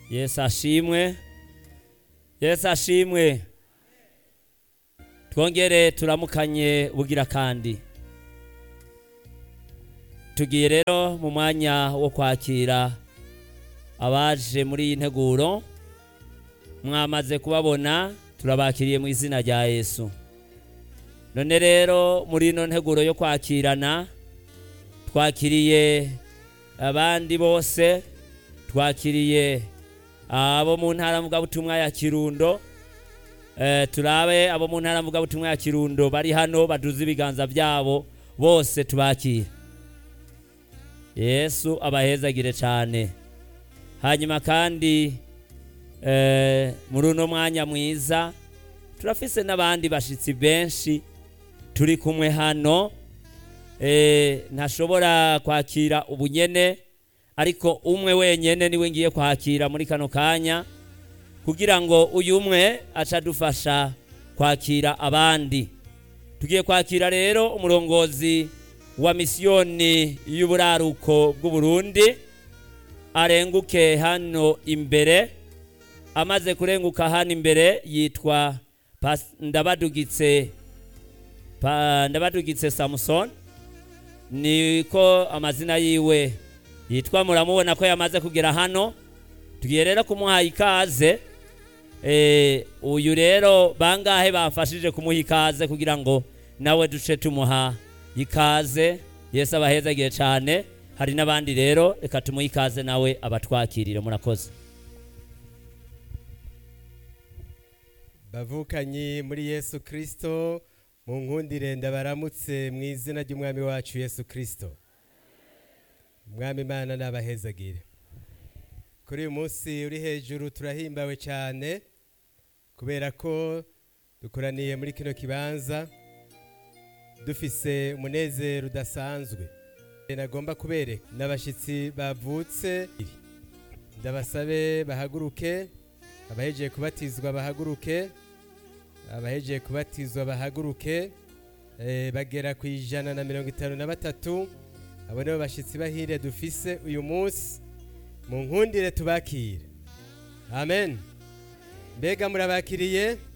yesu ashimwe yesu ashimwe twongere turamukanye bugira kandi tugiye rero mu mwanya wo kwakira abaje muri iyi nteguro mwamaze kubabona turabakiriye mu izina rya yesu none rero muri ino nteguro yo kwakirana twakiriye abandi bose twakiriye abo mu ntara mvugabutumwa ya kirundo Eh, turabe abo mu ntara mvugabutumwa ya kirundo bari hano baduze ibiganza byabo bose tubakire yesu abahezagire cyane hanyuma kandi eh, muri uno mwanya mwiza turafise n'abandi bashitsi benshi turi kumwe hano eh, ntashobora kwakira ubunyene ariko umwe wenyene niwe ngiye kwakira muri kano kanya kugira ngo uyu umwe aca adufasha kwakira abandi tugiye kwakira rero umurongozi wa misiyoni y'uburaruko bw'uburundi arenguke hano imbere amaze kurenguka hano imbere yitwa Pas- ndabadugitse Pa- ndabadugitse samusoni niko amazina yiwe yitwa muramubona ko yamaze kugera hano tugiye rero kumuha ikaze Eh, uyu rero bangahe bafashije kumuha ikaze kugira ngo nawe duce tumuha ikaze yesu abahezagiye cyane hari n'abandi rero reka tumuhe ikaze nawe abatwakirire murakoze bavukanyi muri yesu kirisito mu nkundire ndabaramutse mu izina ry'umwami wacu yesu kirisito umwami imana n'abahezagire kuri uyu munsi uri hejuru turahimbawe cyane kubera ko dukoraniye muri kino kibanza dufise umunezero udasanzwe nagomba kubereka n'abashyitsi bavutse ndabasabe bahaguruke abahejeje kubatizwa bahaguruke abahejeje kubatizwa bahaguruke eh, bagera ku ijana na mirongo itanu na batatu abo nibo bashyitsi bahire dufise uyu munsi mu nkundire tubakire amen mbega murabakiriye